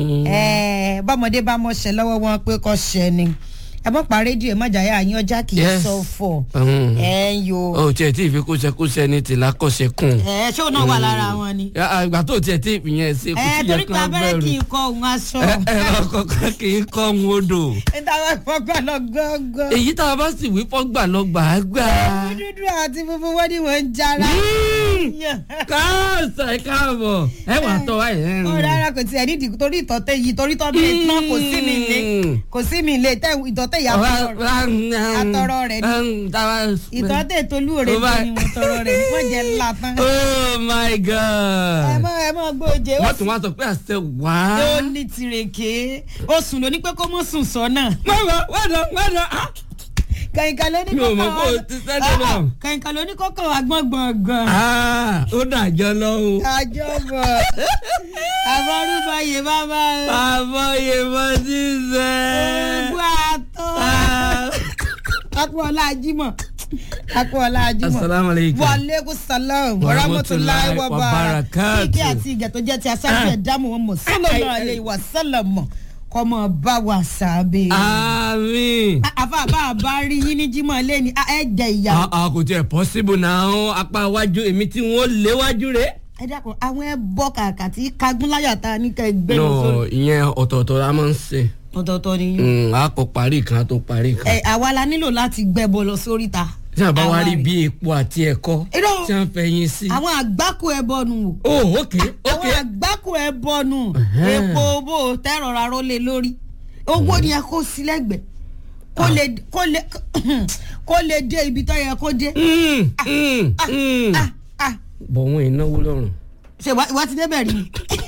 ẹ bọ́mọdé bá mọ̀ ṣẹ lọ́wọ́ wọn pé kọ́ ṣẹ ni ẹ mọ̀ pa rédíò ẹ má jàyà yín ọjà kì í Yes. sọ fọ̀ Mm. ẹ ń yo o tiẹ̀ tí ì fi kóṣẹkóṣẹ ní tìlá kọ́ṣẹ kùn. ẹ ṣé òun náà wà lára wọn ni ìgbà tó tiẹ̀ tí ìyẹn ṣe kò ẹ tí torí yẹ pé kán abẹ́rẹ́ bẹ̀rù. kì í kọ òun aṣọ ẹ ẹ ọkọ̀ kì í kọ́ ń odò. níta wọn fọgbà lọ gángan èyí tá a bá sì wí fọ́gbà lọ gbà á gbà. dúdú àti funfun wọn ni wọn ń jara káàsà ẹ káàbọ̀ ẹ wà tọ́ wa yẹn. ó rárá kò tiẹ̀ nídìí torí ìtọ́tẹ̀ yìí torí tọ́ bẹ́ẹ̀ tán kò sí mi ilé kò sí mi ilé tẹ ìtọ́tẹ̀ yà àtọrọ rẹ̀ ni. ìtọ́tẹ̀ tolú rẹ̀ Ó bá- ni mo tọrọ rẹ̀ ni wọ́n jẹ́ ńlá tán. oh my ẹ god. mọ ẹ mọ gbòòjé ó wọ́n tún wá sọ pé àṣẹ wá. ó ní tirèké ó sùn lóní pé kó mọ̀ sùn sọ́nà. wọ́n wọ́n lọ wọ́n lọ. kàyìnkà ló ní Mi ò mọ̀ kókò pé o ti sẹ́dẹ̀ náà. kàyìnkà ló ní kókò agbọ́n gbọ̀ngàn. Ah, ó dàjọ́ lọ́wọ́. àjọbọ̀ àbọ̀rúbọyè bàbá àbọ̀yè mọ́ sí sẹ́. gbogbo àtọ́ akpọ̀ọ́lá ajímọ̀ akpọ̀ọ́lá ajímọ̀ asalaamualeykum. wàlẹ́kùn salam warahmatulahi Warahmatullahi wabarakatuh wabarakatuh. kíkẹ́ àti ìgẹ̀ tó jẹ́ ti asáfù ẹ̀dámù wọn mọ̀ sallallahu alayhi wa sallam kọ́mọ bá wa sàbẹ̀. àmín. àfa àbá àbá rí yín ní jímọ̀ lẹ́ni ẹ̀ jẹ ìyá. a a kò tiẹ̀ possible náà apá iwájú èmi tí wọ́n léwájú rẹ̀. ẹ dákun àwọn ẹ bọ kàkà tí kagúnláyà ta ní ká ẹgbẹ́ lọ no sórí. ìyẹn ọ̀tọ̀ọ̀tọ̀ la máa ń ṣe. ọ̀tọ̀ọ̀tọ̀ ni Mm, a kò parí kan a tó parí kan. ẹ àwa la nílò láti gbẹ́bọ lọ sórí ta. tí a bá wá Àwa rí rè. bí epo àti ẹ̀kọ́ Irọ́. tí a ń fẹ̀yìn sí. àwọn àgbákò ẹbọ nù o. oh ok ok. àwọn àgbákò ẹbọ nù Ẹhẹ́n. epo bò tẹ́rọ̀ra ró lé lórí owó ni ẹ kó sí lẹ́gbẹ̀ẹ́ kó lè kó lè kó lè dé ibi tó yẹ kó dé. Mm, mm, mm. Ah, ah. bọ̀ wọ́n ìnáwó lọ́rùn. ṣe wá wá ti débẹ̀ rí ni.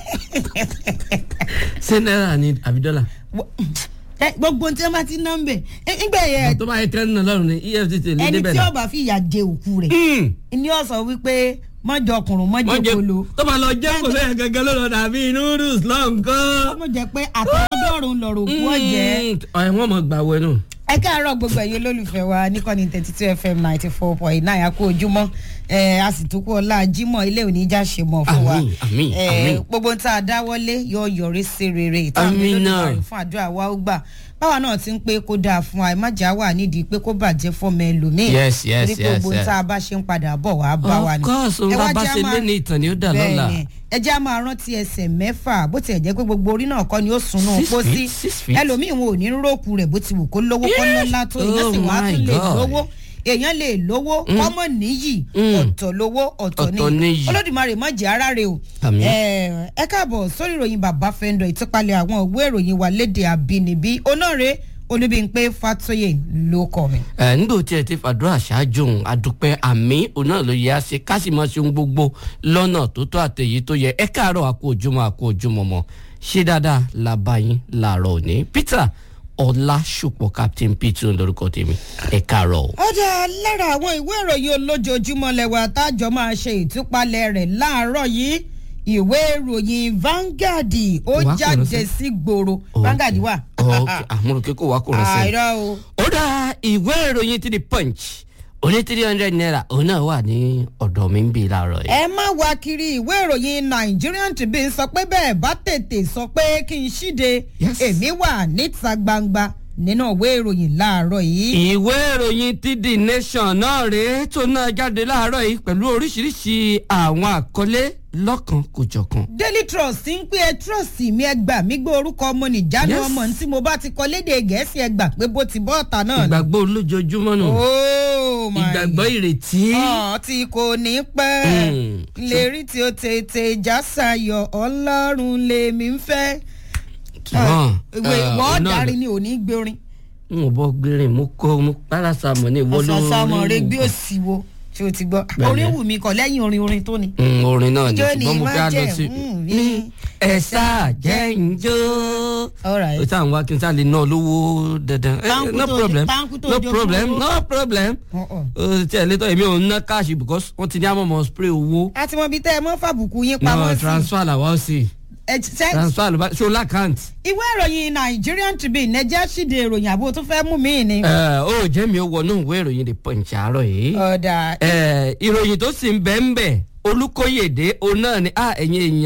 ṣé náírà ni àbí dọ́là. Wọ- ẹ, gbogbo tí wọ́n bá ti ná ń bẹ̀ ẹ, nígbà yẹn tó bá yẹ kẹ́rin náà lọ́rùn ni efcc lè ẹni débẹ̀ tí náà. ọba fi ìyà jẹ òkú rẹ̀ Mm. ni ó sọ wípé mọ́jọ ọkùnrin mọ́jọ wọ́n jẹ kolo tó bá lọ jẹ́ kò lóye gẹ́gẹ́ ló lọ dàbí noodles lọ́nkán. ọmọ jẹ pé àtọ́dọ́rùn lọ̀rọ̀ òkú ọ̀jẹ́. ẹ wọ́n mọ̀ gbà wẹ̀ nù. ẹ káàárọ̀ gbogbo ẹ̀yin olólùfẹ́ wa níkànnì thirty two fm ninety four point nine àkó ojúmọ́ ẹ a sì tún kú ọlá jímọ̀ ilé òní já ṣe mọ̀ fún wa Àmín, àmín, Ẹ, àmín. gbogbo tá a dáwọ́lé yóò yọrí sí rere ìtàn Àmín náà. olódùmarè fún àdúrà wa ó gbà báwa náà ti ń pé kó dáa fún wa ẹ má jà wà nídìí pé kó bàjẹ́ fọmọ ẹlòmíì Yes, yes, torí pé yes, gbogbo yes. tá a bá ṣe ń padà bọ̀ wá bá wa of ni. course Ẹ òun wá bá jẹ́ ṣe máa- lé ní ìtàn ni ó dà lọ́la. Bẹ́ẹ̀ni, ẹ jẹ́ a máa rántí ẹsẹ̀ mẹ́fà bó tiẹ̀ jẹ́ pé gbogbo orí náà kọ́ ni ó sunú Six pósí feet, six feet. ẹlòmíì wọn ò ní róòkù rẹ̀ bó ti wù kó lówó kọ́ lọ́lá tó èèyàn sì Oh wá my tún lè God. lówó èèyàn lè lówó kọ́mọ níyì Mm. ọ̀tọ̀ lówó ọ̀tọ̀ Ọ̀tọ̀ níyì níyì. olódùmarè má jẹ́ ara rẹ̀ o Àmín. ẹ ẹ káàbọ̀ sórí ìròyìn bàbá fẹ́ndọ̀ ìtúpalẹ̀ àwọn ìwé ìròyìn wa léde àbínibí onáre olúbíńpé fatoyè ló kọ mi. ẹ nígbà tí ẹ ti fàdúrà ṣáájú òun àdúpẹ́ àmì òun náà ló yẹ á ṣe ká sì máa ṣe ohun gbogbo lọ́nà tó tó àtẹ̀yí tó yẹ ẹ káàárọ̀ àkó ojúmọ́ àkó ojúmọ́ mọ́ ṣé dáadáa la bá yín làárọ̀ òní peter ọlásùpọ̀ captain peter lórúkọ tèmi ẹ káàárọ̀ o. ọjà lára àwọn ìwé ìròyìn olójoojúmọ́ lẹ́wà tájọ máa ṣe ìtúpalẹ̀ rẹ̀ láàárọ̀ yìí ìwé ìròyìn Vanguard ó Wà kò jáde ránṣẹ́. sí gbòòrò Vanguard wà. ok àmúrò kíkó wa kò rán sí. àìrọ o. ó dá ìwé ìròyìn ti di punch oní three hundred naira òun náà wà ní ọ̀dọ̀ mi ń bì láàárọ̀ yìí. ẹ má wá kiri ìwé ìròyìn Nigerian Tribune sọ pé bẹ́ẹ̀ bá tètè sọ pé kí n ṣíde Yes. èmi wà níta gbangba nínú ìwé ìròyìn láàárọ̀ yìí. ìwé ìròyìn ti the nation náà rèé tó náà jáde láàárọ̀ yìí pẹ̀lú oríṣiríṣi àwọn àkọlé lọ́kan kòjọ̀kan. Daily Trust ń pé ẹ trust mi ẹ gbà mí gbé orúkọ ọmọ nìjánu Yes. ọmọ tí mo bá ti kọ léde gẹ̀ẹ́sì ẹ gbà pé bó ti bọ́ ọ̀tá náà ni. ìgbàgbọ́ olójoojúmọ́ nù Oh my ìgbàgbọ́ ìrètí. ọ̀ tí kò ní pẹ́ Mm. lérí tí ó tètè já sayọ̀ ọlọ́run lèmi ń fẹ́. ṣùgbọ́n ìwé ìwọ́ ọ̀darí ni ò ní gbórin. n ò bọ́ gbérin mo kó mo párásàmọ̀ ní ìwọ ló ọ̀sán-sámọ̀ rẹ gbé òsì wo tí o ti gbọ́. Bẹ́ẹ̀ni. orin wù mí kọ lẹ́yìn orin orin tó ni. Mm, orin náà ni Ijó ni ṣùgbọ́n mo má fẹ́ á lọ jẹ́, sí mm, ní ní- ẹ̀sà jẹ́ njó. All right. o táwọn wá kí n sá lè ná lówó dandan. Eh, Táǹkù no tó- problem táǹkù tó no jogún problem owó. no problem. Uh-uh. o tí ẹ létọ́ èmi ò ń ná káàṣì because wọ́n ti ní àmọ̀mọ̀ spray owó. a ti mọ ibi tẹ́ ẹ mọ́ fàbùkù yín pamọ́ no sí. transfer làwọn ó sì Ẹ ti- ṣé- transfer ló bá ṣó lákàntì. ìwé ìròyìn Nigerian Tribune ẹ jẹ́ ṣíde ìròyìn àbò tó fẹ́ mú mi ni. ẹ ó jẹ́ mi ó wọnú ìwé ìròyìn the punch àárọ̀ yìí. ọ̀dà ẹ ìròyìn tó sì ń bẹ́ ń bẹ̀ olùkóyèdè òun náà ni a ẹ̀yin èèyàn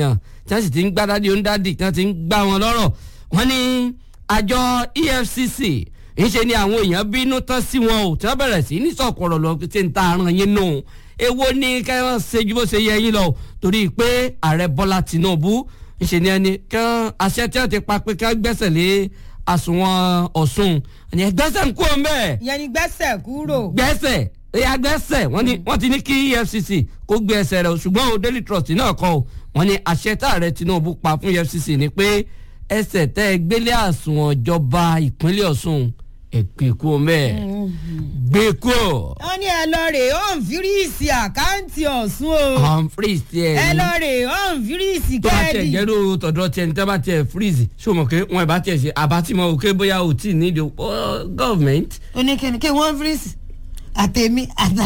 tí wọ́n sì ti ń gbá dádì onídàdì tí wọ́n ti ń gbá wọn lọ́rọ̀ wọ́n ní àjọ EFCC ńṣe ni àwọn èèyàn bínú tán sí wọn o tí wọ́n bẹ̀rẹ̀ sí ní sọ̀kọ̀rọ̀ lọ tí ń ta àrùn yín nù èwo ni kẹ́hìn ṣe ju bó ṣe yẹ yín lọ torí pé ààrẹ Bọ́lá Tinubu ńṣe ni ẹni kẹ́hìn àṣẹ tí wọ́n ti pa pé kẹ́hìn gbẹ́sẹ̀ lé àsùnwọ̀n Ọ̀ṣun ẹni gbẹ́sẹ̀ ń kú ọ mẹ́ẹ̀ ìyẹn ni gbẹ́sẹ̀ kúrò. gbẹ́sẹ̀ ẹ̀yà gbẹ́sẹ̀ wọ́n ní wọ́n ti ní kí EFCC kó gbé ẹsẹ̀ rẹ̀ o ṣùgbọ́n o Daily Trust náà kọ́ o wọ́n ní àṣẹ táàrẹ Tinubu pa fún EFCC ni pé ẹsẹ̀ tẹ́ ẹ gbélé àsùnwọ̀n ìjọba ìpínlẹ̀ Ọ̀ṣun ẹ gbé kú o mẹ́ẹ̀ gbé kú o. wọ́n ní ẹ lọ rè ọ́n fíríìsì àkáǹtì Ọ̀ṣun o Humphreys tiẹ̀ ẹ ní lọ rè ọ́n fíríìsì tó bá tiẹ̀ kẹ́ẹ̀dì. jẹ́rú tọ̀dọ̀ tiẹ̀ ní tẹ́ bá tiẹ̀ freeze ṣó mọ̀ pé wọn ì bá tiẹ̀ ṣe àbátìmọ̀ òkè bóyá ò tí ì nídìí o gọ́ọ̀mẹ̀ntì oníkẹ́ni kí wọ́n fíríìsì àtẹ̀mí àtà.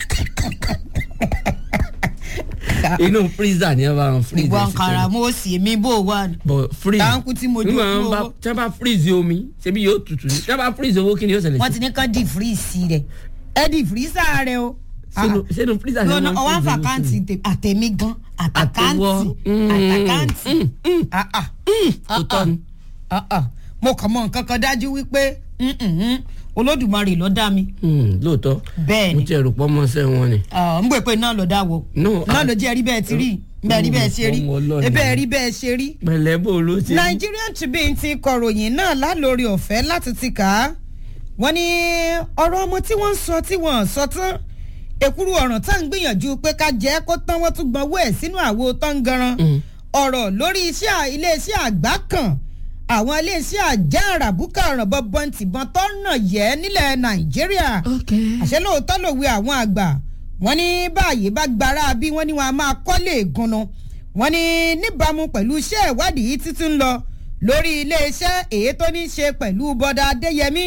inú freezer ni ẹ bá wọn freeze ìwọ ẹ̀ sí nkàrà tẹ́lẹ̀. mo sì mí bò wà. but freeze Táǹkù tí mo jó nígbà kú wọn bá owó. tí wọn bá freeze omi ṣebí yóò tutù ní tí wọn bá freeze owó kí ni yóò ṣẹlẹ̀ wọ́n sí ti ní kán di fíríìsì rẹ̀ ẹ di fíríìsà rẹ̀ o. sínú sínú freezer ni lọ́nà wọn ọwọ́ freeze owó àfàkáǹtì sí. tè- àtẹ̀mí gan àtàkáǹtì Àtẹwọ́. Mm. àtàkáǹtì. Mm, mm. Ah, ah. tó tọ́ ni. Ah, ah. mo kàn mọ nǹkan kan dájú wípé mm, mm, mm, olódùmarè ló dá mi Hmm, lóòótọ́ bẹ́ẹ̀ mo ni ti ẹ̀rù pọ́ mọ́sẹ́ wọn ni. Ah, ń gbé pé náà ló dá wo No, náà ah. ló jẹ́ rí bẹ́ẹ̀ ti rí bẹ́ẹ̀ rí bẹ́ẹ̀ ṣe rí Ọmọ Ọlọ́run. bẹ́ẹ̀ rí bẹ́ẹ̀ ṣe rí. pẹ̀lẹ́ bò ló ti. Nigerian Tribune ti kọ̀ròyìn náà lálórí ọ̀fẹ́ láti ti kà á wọ́n ní ọ̀rọ̀ ọmọ tí wọ́n ń sọ tí wọ́n ń sọ tán èkúrú ọ̀ràn tá à ń gbìyànjú pé ká jẹ́ kó tán wọ́n tún gbọ́n owó ẹ̀ sínú àwo tangaran Mm. ọ̀rọ̀ lórí iṣẹ́ à- iléeṣẹ́ àgbá kan àwọn iléeṣẹ́ àjẹ́ àràbùkà ọ̀rànbọ̀ bọ́ǹtìbọn tó nà yẹ́ nílẹ̀ Nàìjíríà ok. àṣẹ lóòótọ́ lòwe àwọn àgbà wọ́n ní báyìí bá gbára bí wọ́n ní wọn a máa kọ́lé ìgúnnu wọ́n ní níbàámu pẹ̀lú iṣẹ́ ìwádìí yìí títí ń lọ lórí iléeṣẹ́ èyí tó ní í ṣe pẹ̀lú bọ́dà adéyẹmí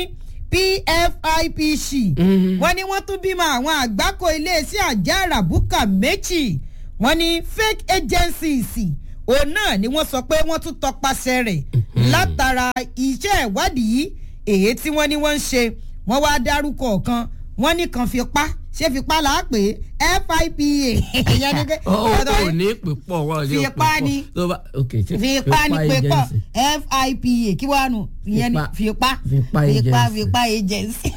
pfipc Mhm. wọ́n ní wọ́n tún bímọ àwọn àgbákò iléeṣẹ́ àjẹ́ àràbùkà méjì wọ́n ní fake agencies òun náà ni wọ́n sọ pé wọ́n tún tọpasẹ̀ rẹ̀ látara iṣẹ́ ìwádìí èyí tí wọ́n ní wọ́n ń ṣe wọ́n wá dárúkọ kan wọ́n ní kan fipá ṣé fipá là á pè é fipa ìyẹn ní pé ó ọ̀dọ̀ ò ní pè pọ̀ wọ́n ò ní pè Fipá pọ̀. ni. tó bá ok ṣe fipá ní pé pọ̀ agency. fipa kí wàá nù ìyẹn ní fipá Fipá fipá agency. fipá agency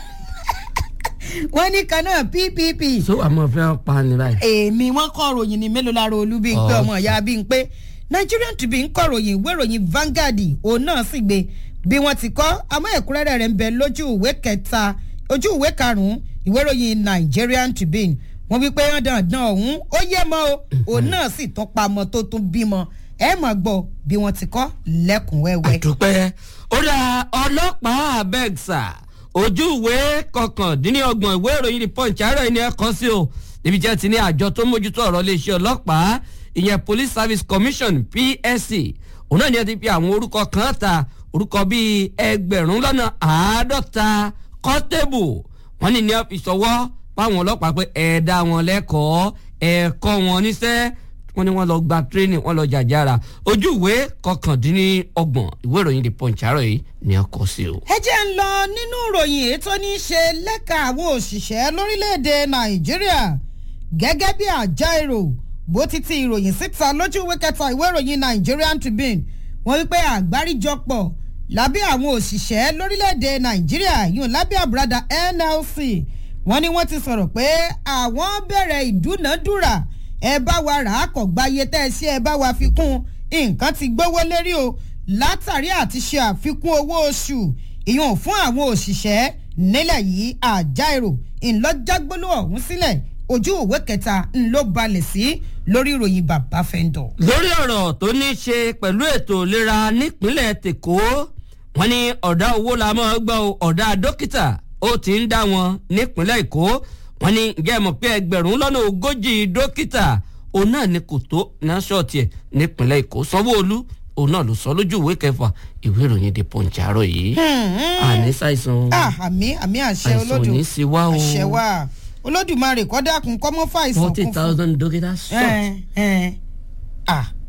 wọ́n ní kan náà ppp so àmọ́ fẹ́ pa ni báyìí. èmi wọn kọ ròyìn ní mélòó lára olú bíi pé Oh. ọmọ ìyá bíi pé Nigerian Tribune kọ ròyìn ìwé ìròyìn Vanguard òun náà sì gbé bí wọ́n ti kọ àmọ́ ẹ̀kúnrẹ́rẹ́ rẹ̀ ń bẹ lójú ìwé kẹta ojú ìwé karùnún ìwé ìròyìn Nigerian Tribune wọ́n wí pé dandan ọ̀hún ó yé mọ́ o òun náà sì tún pamọ́ tó tún bímọ ẹ mọ̀ gbọ́ bí wọ́n ti kọ lẹ́kùnwẹ́wẹ́. àdúpẹ́ ó dá ọlọ́pàá abẹ́gsà ojú ìwé kọkàndínlọ́gbọ̀n ìwé ìròyìn the punch àárọ̀ yìí ni ẹ kọ́ sí o níbi jẹ́ ti ní àjọ tó mójútó ọ̀rọ̀ iléeṣẹ́ ọlọ́pàá ìyẹn police service commission psc òun náà ni ẹ ti fi àwọn orúkọ kan ta orúkọ bíi ẹgbẹ̀rún lọ́nà àádọ́ta kọ́tẹ́bù wọ́n ní ní ẹ fi sọwọ́ fáwọn ọlọ́pàá pé ẹ dá wọn lẹ́kọ̀ọ́ ẹ kọ́ wọn níṣẹ́ wọ́n ní wọ́n lọ gba tírénì wọ́n lọ jàjára ojú ìwé kọkàndínlọ́gbọ̀n ìwé ìròyìn the punch àárọ̀ yìí ni a kọ sí o. ẹ jẹ́ ń lọ nínú ìròyìn èyí tó ní í ṣe lẹ́ka àwọn òṣìṣẹ́ lórílẹ̀‐èdè nàìjíríà gẹ́gẹ́ bí àjàìrò bó ti ti ìròyìn síta lójú ìwé kẹta ìwé ìròyìn Nigerian Tribune wọ́n wí pé àgbáríjọpọ̀ lábẹ́ àwọn òṣìṣẹ́ lórílẹ̀‐èdè nàìjíríà yìí lábẹ́ àbúradà NLC wọ́n ní wọ́n ti sọ̀rọ̀ pé àwọn bẹ̀rẹ̀ ìdúnàádúrà ẹ bá wa rà á kọ̀ gbáyé tẹ́ ẹ ṣe ẹ bá wa fi kún nǹkan ti gbówó lérí o látàrí àti ṣe àfikún owó oṣù ìyún fún àwọn òṣìṣẹ́ nílẹ̀ yìí àjàìrò ńlọ́jàgbóló ọ̀hún sílẹ̀ ojú òwe kẹta ńlọ balẹ̀ sí lórí ìròyìn bàbá fẹ́ńdọ̀. lórí ọ̀rọ̀ tó ní í ṣe pẹ̀lú ètò ìlera nípínlẹ̀ tèkó wọ́n ní ọ̀dà owó la máa gbọ́ o, ọ̀dà dókítà ó ti ń dá wọn nípínlẹ̀ èkó wọ́n ní ǹjẹ́ ẹ mọ̀ pé ẹgbẹ̀rún lọ́nà ogójì dókítà òun náà ni kò tó náà ṣọ́ọ̀tì ẹ̀ nípínlẹ̀ èkó sanwó-olú òun náà ló sọ lójú ìwé kẹfà ìwé ìròyìn the punch àárọ̀ yìí àní ṣàìsàn Ah, àmì àmì àṣẹ àìsàn ò olódù ní sí wá o àṣẹ wa olódùmarè kọ́ dákun kọ́ mọ́ fàìsàn forty kún fún. thousand dókítà ẹ short ẹ ah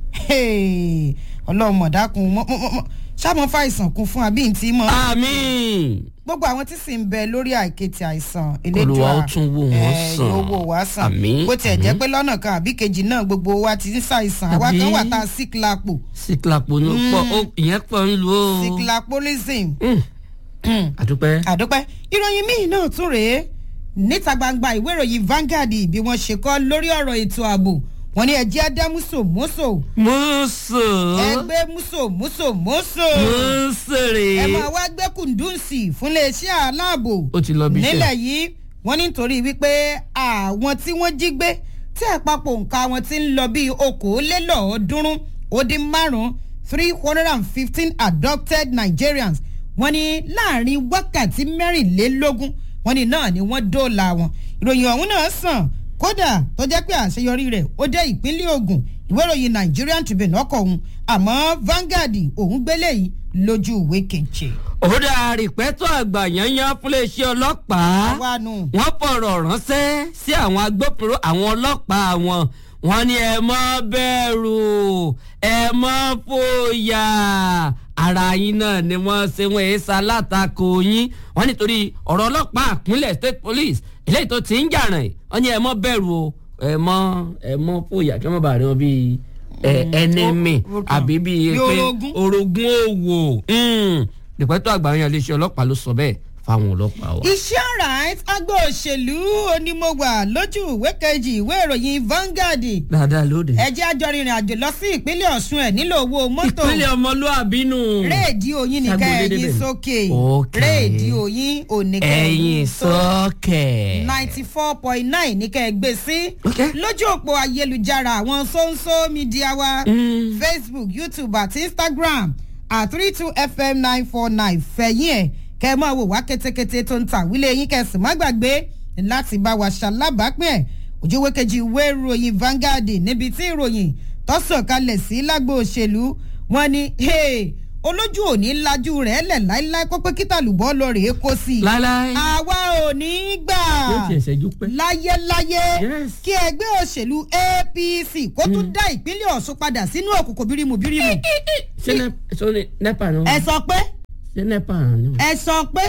Hey, ọlọ́run mọ̀dákun mọ́- mọ́- mọ́- mọ́- ṣáàmọ́ fàìsàn kún fún àbí ntí mọ́ àmín gbogbo àwọn tí sì ń bẹ lórí àìkètì àìsàn Olúwa ó tún wò wọ́n eh, sàn. yóò wò wá sàn Àmín, bó tiẹ̀ jẹ́ àmín. pé lọ́nà kan àbí kejì náà gbogbo wa ti ń ṣàìsàn àwa kan Àbí? wà tá a sick lapo síkìlápò ní pọ̀ ó ìyẹn pọ̀ ń lu ó. sick lapolism Mm, àdúpẹ́. àdúpẹ́ ìròyìn míì náà tún rèé níta gbangba ìwé ìròyìn Vanguard bí wọ́n ṣe kọ́ lórí ọ̀rọ̀ ètò ààbò wọ́n ní ẹjẹ́ ádámúsò mọ́sò mọ́sọ̀ ẹgbẹ́ músò músò mọ́sò mọ́sọ̀rẹ̀. ẹ máa wá gbé kùndùnsì fún iléeṣẹ́ aláàbò ó ti lọ bí iṣẹ́. nílẹ̀ yìí wọ́n ní nítorí wípé àwọn tí wọ́n jí gbé tí àpapọ̀ nǹka wọn ti ń lọ bíi okòólélọ́ọ̀ọ́dúnrún ó dín márùn-ún three hundred and fifteen adopted Nigerians wọ́n ní láàrin wákàtí mẹ́rìnlélógún wọ́n ní náà ni wọ́n dóòlà wọn ìròyìn ọ̀hún náà sàn kódà tó jẹ́ pé àṣeyọrí rẹ̀ ó dé ìpínlẹ̀ Ògùn ìwé ìròyìn Nigerian Tribune ọkọ̀ òun àmọ́ Vanguard òun gbélé yìí lójú ìwé keje. òdà rìpẹ́tọ̀ àgbà yanyan fúnléeṣẹ́ ọlọ́pàá àwa nù. wọ́n fọ̀rọ̀ ránṣẹ́ sí àwọn agbófinró àwọn ọlọ́pàá wọn wọ́n ní ẹ má bẹ̀rù ẹ má fòyà ara yín náà ni wọ́n ṣe wọ́n èé ṣalátakò yín wọ́n nítorí ọ̀rọ̀ ọlọ́pàá ìpínlẹ̀ state police eléyìí tó ti ń jà rìn wọ́n ní ẹ má bẹ̀rù o ẹ má ẹ má fòyà kí wọ́n má bàa rí wọn bíi ẹ ẹnẹmì ó- ó kàn. àbí bíi Bí pé orogún. orogún òwò ìpẹ́tọ́ àgbà yan iléeṣẹ́ ọlọ́pàá ló sọ bẹ́ẹ̀ fáwọn ọlọ́pàá wa. iṣẹ́ right agbó òṣèlú onímọ̀wà lójú ìwé kejì ìwé ìròyìn Vanguard dáadáa lóde. ẹjẹ́ àjọ rìnrìn àjò lọ sí ìpínlẹ̀ Ọ̀ṣun ẹ̀ nílò owó mọ́tò ìpínlẹ̀ ọmọlúàbí nù. réèdíò yín nìkan Ṣàgbọ́n dédé ẹ̀yìn bẹ̀. sókè Okay. réèdíò yín òníkẹ́ ẹ̀yin sọ́kẹ̀. ninety four point nine ní kẹ́ ẹ gbé sí Okay. lójú òpó ayélujára àwọn sóńsó mídíà wa Mm. Facebook YouTube àti Instagram at three two fm nine four nine fẹ̀yìn ẹ̀ kẹ́ ẹ máa wò wá kétékété tó ń ta wílé yín kẹ́ ẹ sì má gbàgbé láti bá wa ṣalábàápín ẹ̀ ojúwé kejì ìwé ìròyìn Vanguard níbi tí ìròyìn tó sọ̀kalẹ̀ sí lágbo òṣèlú wọn ni hey, olójú òní lajú rẹ̀ lẹ̀ láíláí kó pé kíta lùbọ́ lọ rèé kó sí i láíláí. àwa ò ní í gbà yóò tiẹ̀ ṣẹ́jú pẹ́. láyéláyé Yes. kí ẹgbẹ́ òṣèlú APC kó tún dá ìpínlẹ̀ Ọ̀ṣun padà sínú òkùnkùn bírímù bírímù. ṣé nẹ ṣé ní nepa náà. ẹ sọ pé ṣé nepa náà. ẹ sọ pé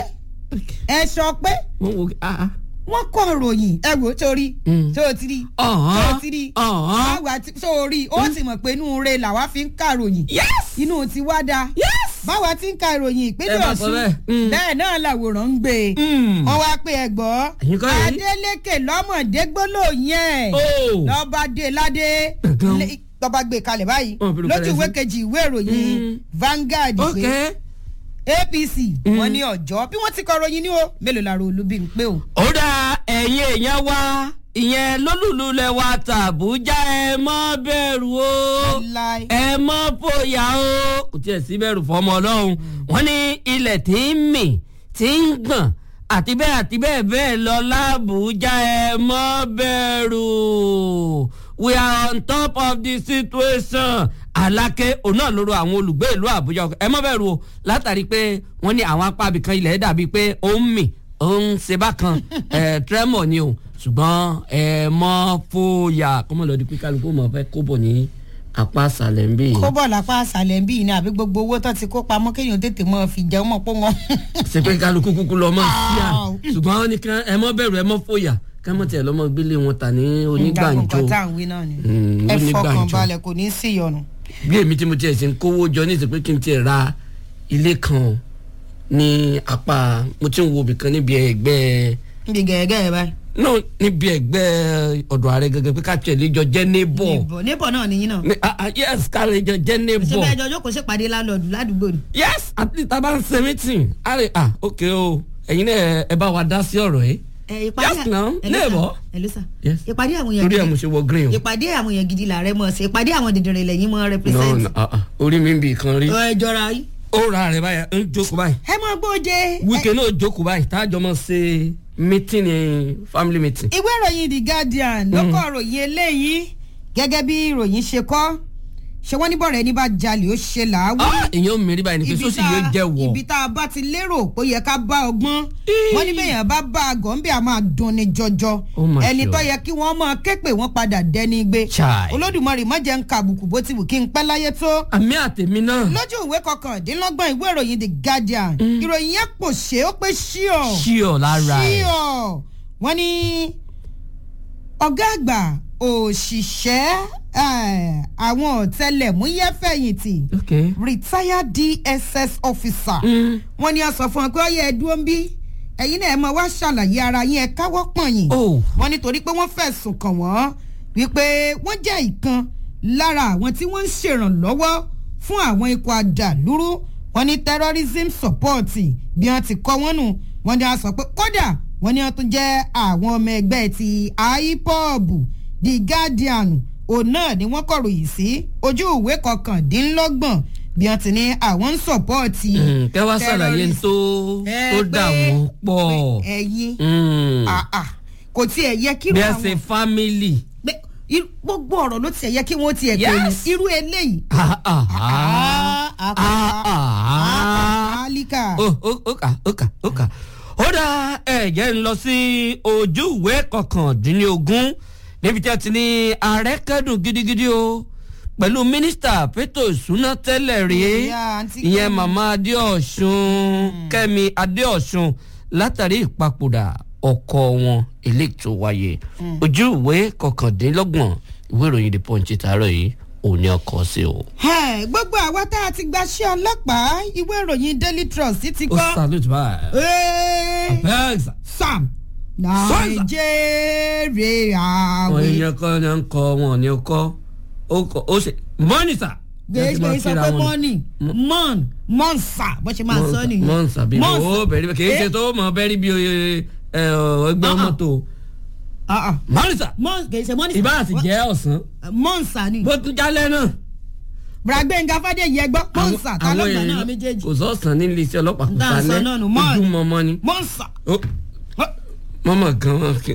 ẹ sọ pé wọ́n wo ah ah. wọ́n kọ́ ròyìn ẹ wò ó torí Mm. tó o ti rí tó ọ̀hán o ti rí ọ̀hán. báwa ti tó o rí o sì mọ̀ pé inú re làwa fi ń kà ròyìn yes. inú ti wá da yes. báwa ti ń ka ìròyìn ìpínlẹ̀ Ẹ máa sọ Ọ̀ṣun bẹ́ẹ̀. Mm. bẹ́ẹ̀ náà làwòrán ń gbé e Mm. wọ́n wá pé ẹ gbọ́ Ẹ̀yin kọ́ yìí. Adeleke lọ́mọdé gbólóhùn yẹn Oh. lọ́ba dé ládé Gbẹ̀gàn. lé- lọ́ba gbé kalẹ̀ báyìí Wọ́n fi lù lójú kalẹ̀ ìwé sí. kejì ìwé ìròyìn Mm. Vanguard ok. pé APC wọ́n ní ọjọ́ bí wọ́n ti kọ ròyìn ní o mélòó la ro olúbi ń pé o. ó dá ẹ̀yin èèyàn wa ìyẹn lólùlù lẹ wa tàbújá ẹ má bẹ̀rù o Láí. ẹ má fòyà o kò tiẹ̀ sí bẹ̀rù fọmọ ọlọ́run wọ́n ní ilẹ̀ tí ń mì tí ń gbọ̀n àti bẹ́ẹ̀ àti bẹ́ẹ̀ bẹ́ẹ̀ lọ lábújá ẹ má bẹ̀rù we are on top of the situation alákẹ́ òun náà lóru àwọn olùgbé ìlú àbújá ẹ má bẹ̀rù o látàrí pé wọ́n ní àwọn apá abìkan ilẹ̀ dàbí pé ó ń mì ó ń ṣe bákan ẹ̀ tremor ni o ṣùgbọ́n ẹ má fòyà kọ́mọ lọ́ọ́ di pé kálukú mọ̀ fẹ́ kó bọ̀ ní apá àṣàlẹ̀ ń bì í kó bọ̀ lápá àṣàlẹ̀ ń bí yìí ni àbí gbogbo owó tó ti kó pamọ́ kéèyàn tètè mọ́ fi jẹun mọ́ pọ́ wọn. ṣe pé kálukú kúkú lọ mọ́ sí à Wow. ṣùgbọ́n wọ́n ní ká ẹ má bẹ̀rù ẹ má fòyà ká mọ̀ tiẹ̀ lọ́mọ gbélé wọn tà ní onígbàǹjo nǹkan tá à ń wí náà ni Mm, ẹ onígbàǹjo. fọkàn balẹ̀ kò ní í sí ìyọnu. bí èmi tí mo tiẹ̀ ṣe ń kówó jọ ní ìsìnkú kí n tiẹ̀ ra ilé kan ní apá mo ti ń wo ibìkan níbi ẹgbẹ́ níbi gẹ̀ẹ́gẹ́ ẹ báyìí. no níbi ẹgbẹ́ ọ̀dọ̀ ààrẹ gẹ́gẹ́ pé ká tiẹ̀ lè jọ jẹ́ neighbor níbọ̀ níbọ̀ náà nìyí náà. Ní- ah, ah, yes ká lè jọ jẹ́ ṣé neighbor bẹ́ẹ̀ jọjọ́ kò ṣèpàdé lálọ́ọ̀dù ládùúgbò ni. yes at least tá a bá ń ṣe meeting a lè ah ok o ẹ̀yin náà ẹ bá wa dá sí ọ̀rọ̀ yìí ẹ ìpàdé Yes, now, ẹ ló sà, neighbor. ẹ ló sà. Yes. ìpàdé àwọn èèyàn torí ẹ̀ mo gidi ṣe wọ green o ìpàdé àwọn èèyàn gidi làárẹ̀ mọ̀ sí ìpàdé àwọn dìndìnrín lẹ́yìn mọ́ no represent. no ah, ah, orí mi ń bì kan rí ẹ jọra yìí. ó ra rẹ̀ báyà ń jókòó báyìí ẹ mọ gbóje. wíkẹ́ náà jókòó báyìí tá a jọ mọ̀ ṣe meeting ní family meeting. ìwé ìròyìn the guardian ló kọ ìròyìn eléyìí gẹ́gẹ́ bí ìròyìn ṣe kọ ṣé wọ́n ní bọ̀rẹ̀ ẹni bá jalè ó ṣe làáwí. ah èèyàn mìíràn báyìí ni pé sọ́sì yóò jẹ́ wọ̀. ibi tá a bá ti lérò pé ó yẹ ká bá ọgbọ́n wọ́n ní bẹ́yàn bá bá a gàn bí a máa dùn ní jọjọ Ó mà ẹni ṣe o. tó yẹ kí wọ́n máa ké pé wọ́n padà dẹni gbé Chai. olódùmarè má jẹ́ ń ka àbùkù bó ti wù kí n pẹ́ láyé tó àmì àtẹ̀mí náà. lójú ìwé kọkàndínlọ́gbọ̀n ìwé ìròyìn the guardian ìròyìn yẹn pò ṣe ó pé ṣíọ ṣíọ̀ lára ẹ̀. ṣíọ wọ́n ní ọ̀gá àgbà òṣìṣẹ́ eh, àwọn ọ̀tẹlẹ̀múyẹ́ fẹ̀yìntì ok. retired dss officer Mm. wọ́n ní a sọ fún ọ pé ó yẹ ẹ dúró ń bí ẹ̀yin náà ẹ máa wá ṣàlàyé ara yín ẹ káwọ́ pọ̀nyìn Oh. wọ́n nítorí pé wọ́n fẹ̀sùn kàn wọ́n wípé wọ́n jẹ́ ìkan lára àwọn tí wọ́n ń ṣèrànlọ́wọ́ fún àwọn ikọ̀ àdàlúrú wọ́n ní terrorism support bí wọ́n ti kọ́ wọ́n nù wọ́n ní a sọ pé kódà wọ́n ní wọ́n tún jẹ́ àwọn ọmọ ẹgbẹ́ ti ipob the guardian òun náà ni wọ́n kọ̀ròyìn sí ojú ìwé kọkàndínlọ́gbọ̀n bí wọ́n ti ní àwọn ń support Mm, kẹ́ wá ṣàlàyé terrorism. tó Ẹ tó dà pé- wọ́n pọ̀. pé ẹ̀yin Mm. ah, ah, kò tiẹ̀ yẹ kí bí ẹ àwọn ṣe family. pé irú- gbogbo ọ̀rọ̀ ló tiẹ̀ yẹ kí wọ́n tiẹ̀ pè ní Yes. irú eléyìí. Ah, ah, ah. Ah, Ah, ah. àlíkà. ó ó ó kà ó kà ó kà ó dá ẹ̀jẹ̀ ń lọ sí ojú ìwé kọkàndínlógún níbi tí a ti ní ààrẹ kẹ́dùn gidigidi o pẹ̀lú mínísítà fẹ́tò ìṣúná tẹ́lẹ̀ rí Ìyá àǹtí ìyẹn Kẹ́mi. màmá adéọ̀sùn kẹ́mi adéọ̀sùn látàrí ìpapòdà ọkọ wọn eléyìí tó wáyé ojú ìwé kọkàndínlọ́gbọ̀n ìwé ìròyìn the punch tààrọ̀ yìí ò ní ọkọ̀ sí o. Ẹ̀, gbogbo àwa tá a ti gbaṣẹ́ ọlọ́pàá ìwé ìròyìn daily trust ti ó kọ́. salute báyìí. Ẹ́ẹ́, bẹ́ẹ̀ sà. sam nàìjíríà àwọn wí. èèyàn kan ní ń kọ wọn ní kọ ó kọ ó ṣe mọ́nì sà. gbèsè sọ pé mọ́nì mọ́n mọ́nsà bó ṣe máa sọ nìyẹn. mọ́nsà bí Mọ́nsà. ó bẹ̀rẹ̀ kì í ṣe Eh, tó mọ̀ bẹ́rí bí oye ẹ, ọ, ẹgbẹ́ Ah, ah. mọ́tò ah, ah. mọ́nì sà Mọ́n- kì í ṣe mọ́nì. ìbá àti jẹ́ ọ̀sán mọ́nsà ni. bó tún jálẹ̀ náà. bragbenga fàdéyí ẹgbọ́ mọ́nsà ta ló gbà náà èèyàn méjèèjì. kò sọ̀sán ní ilé iṣẹ́ ọlọ́pàá kò Tá à ń sọ náà nù, mọ́ọ̀nì. ojú mọ́mọ́ ni mọ́nsà. Ó, mọ́mọ́ gan wọn kì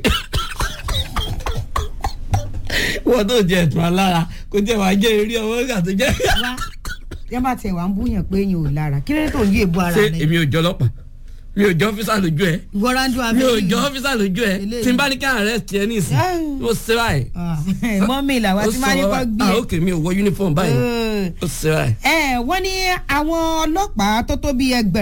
wọ́n tó jẹ ẹ̀tún alára kó jẹ́ wàá jẹ́ eré ọwọ́ ìgbà tó jẹ́. wá yẹn bá tiẹ̀ wá ń búyàn pé yín ò lára kí lóde tó ń yí èbú ara ṣé rẹ. èmi ò jọ ọlọ́pàá mi ò jọ ọ́fíìsà lójú ẹ̀ ìwọ́rándó mi ò abẹ́rẹ́ jọ ọ́fíìsà lójú ẹ̀ Eléyìí. tí n bá ní ká arrest ẹ ní ìsìn Ah. ó ṣe báyìí. mọ́mí làwa ó tí máa ní sọ kọ́ báyìí. gbé ah e. ok mi ò wọ uniform báyìí Eh. ó ṣe báyìí. ẹ wọ́n ní àwọn ọlọ́pàá tó tó bíi ẹgbẹ̀rún.